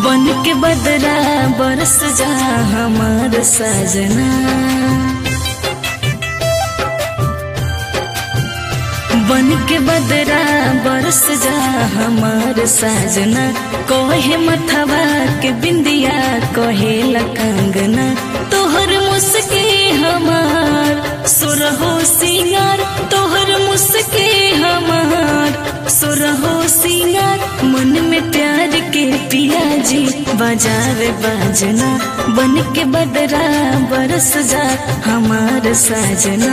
बन के बदरा बरस जा हमार सजना बन के बदरा बरस जा हमार साजना कोहे मथवा के बिंदिया कोहे लकंगना तोहर मुस्के हमार सुरहो सिंगार तोहर मुस्के हमार सुरहो सिंगार मन में प्यार के पियाजी बाजार बाजना बन के बदरा बरस जा हमार साजना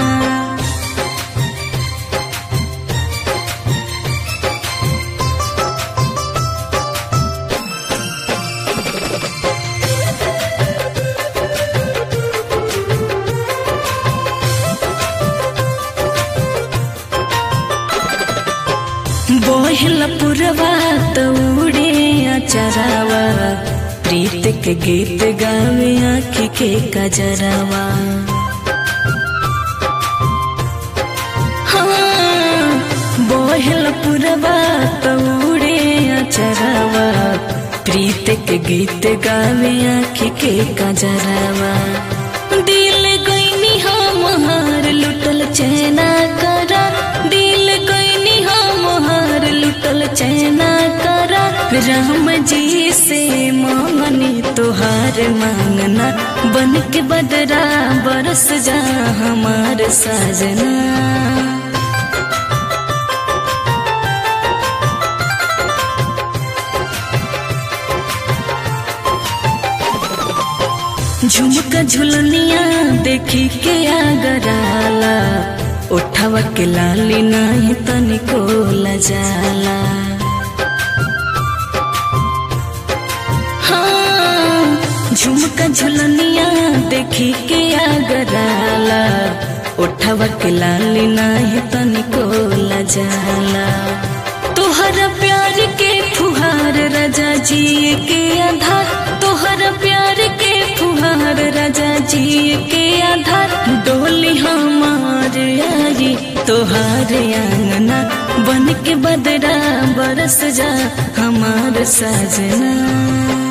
बोहल पुरवा तौड़े अचरावा प्रीत के गीत गावे आँखी के कजरावा हाँ बोहल पुरवा तौड़े अचरावा प्रीत के गीत गावे आँखी के कजरावा दिल गईनी हम हार लुटल चैना करा दिल गईनी हम हार लुटल चैना करा राम जी से मांगनी तुहार मांगना बन के बदरा बरस जा हमार साजना झुमका झुलनिया देखी के आगराला उठावा के लाली नाही तनिको लजाला हाँ झुमका झुलनिया देखी के आगराला उठावा के लाली नाही तनिको लजाला तोहरा प्यार के फुहार राजा जी के आधार तोहरा प्यार के फुहार राजा जी के आधार डोली हमार आई तोहार आंगना बन के बदरा बरस जा हमार साजना